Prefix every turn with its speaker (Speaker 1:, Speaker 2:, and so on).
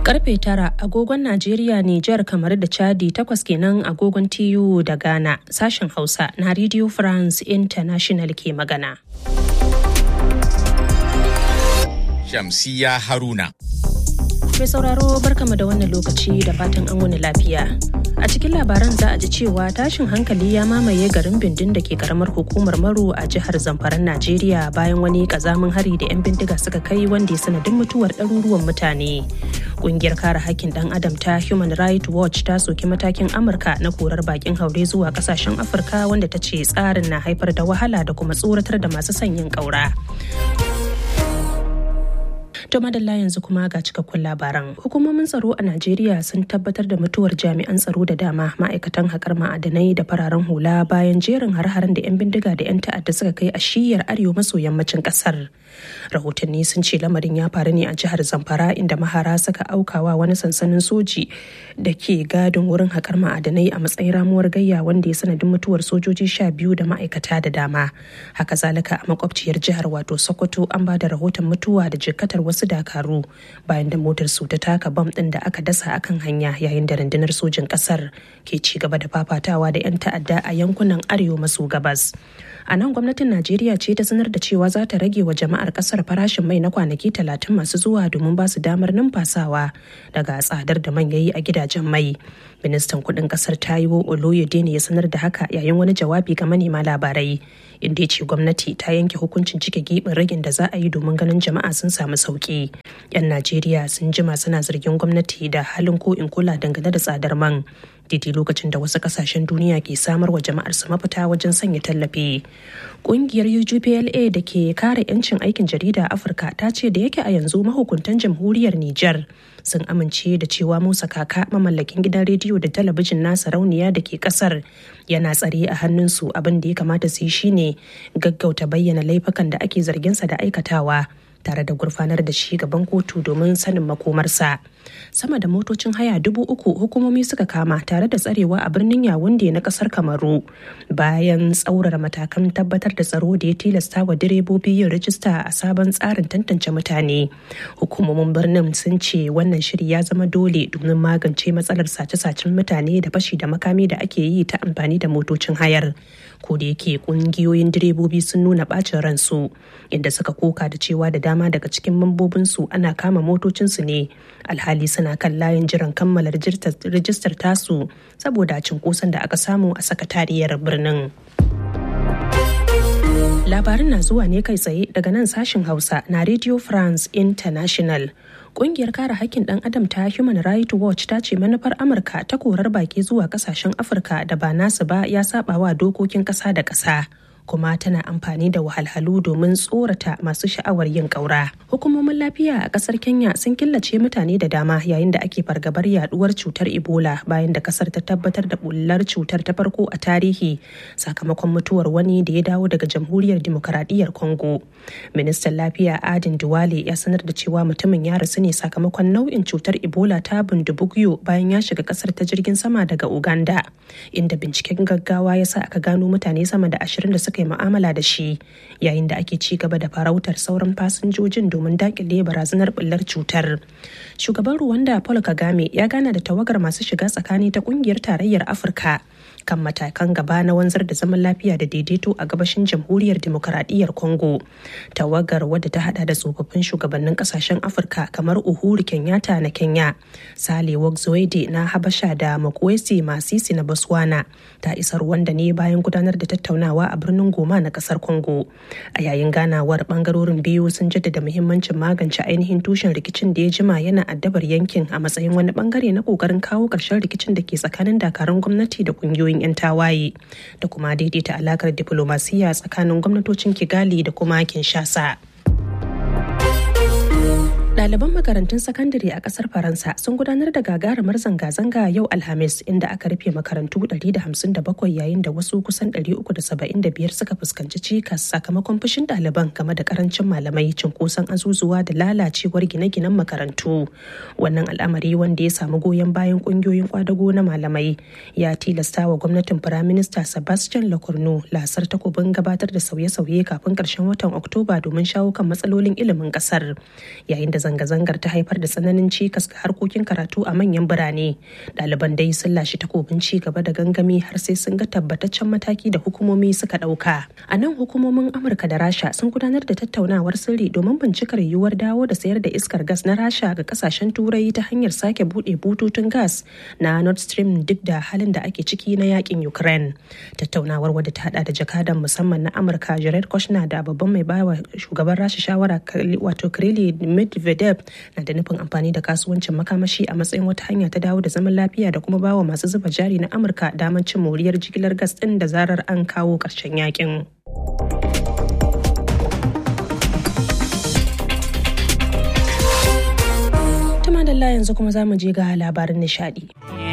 Speaker 1: karfe tara agogon Najeriya, Nijar, kamar da Chadi takwas kenan agogon TU da Ghana sashen Hausa na Radio France International ke magana.
Speaker 2: Shamsiya Haruna.
Speaker 1: Mai sauraro barkama da wannan lokaci da fatan an wani lafiya. A cikin labaran za a ji cewa tashin hankali ya mamaye garin bindin da ke karamar hukumar Maru a jihar Zamfaran Najeriya bayan wani kazamin hari da 'yan bindiga suka kai wanda ya sanadin mutuwar ɗaruruwan mutane. Kungiyar kare hakkin ɗan adam ta Human Rights Watch ta soki matakin Amurka na korar bakin haure zuwa kasashen Afirka wanda ta ce tsarin na haifar da wahala da kuma tsoratar da masu sanyin ƙaura. To madalla yanzu kuma ga cikakkun labaran. Hukumomin tsaro a Najeriya sun tabbatar da mutuwar jami'an tsaro da dama ma'aikatan haƙar ma'adanai da fararen hula bayan jerin har-haren da 'yan bindiga da 'yan ta'adda suka kai a shiyar arewa maso yammacin ƙasar. Rahotanni sun ce lamarin ya faru ne a jihar Zamfara inda mahara suka aukawa wani sansanin soji da ke gadin wurin haƙar ma'adanai a matsayin ramuwar gayya wanda ya sanadin mutuwar sojoji sha biyu da ma'aikata da dama. Haka zalika a makwabciyar jihar wato Sokoto an ba da rahoton mutuwa da jikkatar wasu wasu dakaru bayan da motar su ta taka bam din da aka dasa akan hanya yayin da rundunar sojin kasar ke ci gaba da fafatawa da 'yan ta'adda a yankunan arewa maso gabas a nan gwamnatin najeriya ce ta sanar da cewa za ta rage wa jama'ar kasar farashin mai na kwanaki talatin masu zuwa domin ba su damar numfasawa daga tsadar da man yayi a gidajen mai ministan kudin kasar taiwo oloyede ne ya sanar da haka yayin wani jawabi ga manema labarai inda ya ce gwamnati ta yanke hukuncin cike gibin ragin da za a yi domin ganin jama'a sun samu sauki yan najeriya sun jima suna zargin gwamnati da halin ko in kula dangane da tsadar man daidai lokacin da wasu kasashen duniya ke samar wa jama'ar su mafita wajen sanya tallafi kungiyar UGPLA da ke kare 'yancin aikin jarida a afirka ta ce da yake a yanzu mahukuntan jamhuriyar niger sun amince da cewa musa kaka mamallakin gidan rediyo da talabijin nasa rauniya da ke kasar yana tsare a hannunsu abin da ya kamata su yi shine gaggauta bayyana laifukan da ake zarginsa da aikatawa tare da gurfanar da shi gaban kotu domin sanin makomarsa sama da motocin haya dubu uku hukumomi suka kama tare da tsarewa a birnin yawunde na kasar kamaru bayan tsaurara matakan tabbatar da tsaro da ya tilasta wa direbobi yin rajista a sabon tsarin tantance mutane hukumomin birnin sun ce wannan shiri ya zama dole domin magance matsalar sace-sacen mutane da fashi da makami da ake yi ta amfani da motocin hayar ko da yake kungiyoyin direbobi sun nuna bacin ransu inda suka koka da cewa da dama daga cikin mambobinsu ana kama motocinsu ne alhali suna kan layin jiran kammala rijistar tasu saboda cinkoson da aka samu a sakatariyar birnin. Labarin na zuwa ne kai tsaye daga nan sashin Hausa na Radio France International. Kungiyar kare hakkin ɗan adam ta Human Rights Watch ta ce manufar Amurka ta korar baki zuwa kasashen Afirka da ba nasu ba ya saba wa dokokin ƙasa da ƙasa. kuma tana amfani da wahalhalu domin tsorata masu sha'awar yin ƙaura. Hukumomin lafiya a ƙasar Kenya sun killace mutane da dama yayin da ake fargabar yaduwar cutar Ebola bayan da ƙasar ta tabbatar da bullar cutar ta farko a tarihi sakamakon mutuwar wani da ya dawo daga Jamhuriyar Demokaradiyyar Congo. Ministan Lafiya Adin Duwale ya sanar da cewa mutumin ya rasu ne sakamakon nau'in cutar Ebola ta bundubugyo bayan ya shiga ƙasar ta jirgin sama daga Uganda, inda binciken gaggawa ya sa aka gano mutane sama da ashirin da suka yi mu'amala da shi yayin da ake ci gaba da farautar sauran fasinjojin domin dakile barazanar bullar cutar shugaban ruwanda paul kagame ya gana da tawagar masu shiga tsakani ta kungiyar tarayyar afirka kan matakan gaba na wanzar da zaman lafiya da daidaito a gabashin jamhuriyar demokaradiyyar congo tawagar wadda ta hada da tsofaffin shugabannin kasashen afirka kamar uhuru kenyatta na kenya sale wogzoede na habasha da makwesi masisi na botswana ta isa rwanda ne bayan gudanar da tattaunawa a birnin goma na kasar congo a yayin ganawar bangarorin biyu sun jaddada muhimmancin magance ainihin tushen rikicin da ya jima yana addabar yankin a matsayin wani bangare na kokarin kawo ƙarshen rikicin da ke tsakanin dakarun gwamnati da kungiyoyin 'yan tawaye da kuma daidaita alakar diflomasiyya tsakanin gwamnatocin kigali da kuma kinshasa Ɗaliban makarantun sakandare a ƙasar Faransa sun gudanar da gagarumar zanga-zanga yau Alhamis inda aka rufe makarantu 157 yayin da wasu kusan 375 suka fuskanci cikas sakamakon fushin ɗaliban game da karancin malamai cunkoson azuzuwa da lalacewar gine-ginen makarantu. Wannan al'amari wanda ya samu goyon bayan ƙungiyoyin kwadago na malamai ya tilasta wa gwamnatin Firaminista Sebastian Lecornu lasar takobin gabatar da sauye-sauye kafin ƙarshen watan Oktoba domin shawo kan matsalolin ilimin ƙasar. Yayin da zanga-zangar ta haifar da tsananin cikas ga harkokin karatu a manyan birane ɗaliban dai sun lashe takobin ci gaba da gangami har sai sun ga tabbataccen mataki da hukumomi suka ɗauka a nan hukumomin amurka da rasha sun gudanar da tattaunawar sirri domin bincikar yiwuwar dawo da sayar da iskar gas na rasha ga kasashen turai ta hanyar sake buɗe bututun gas na nord stream duk da halin da ake ciki na yakin ukraine tattaunawar wadda ta hada da jakadan musamman na amurka jared kushner da babban mai bawa shugaban rasha shawara wato kirili medvedev na da nufin amfani da kasuwancin makamashi a matsayin wata hanya ta dawo da zaman lafiya da kuma bawa masu zuba jari na amurka damar cin moriyar jigilar gas din da zarar an kawo ƙarshen yakin. Tuma da yanzu kuma za mu je ga labarin nishadi.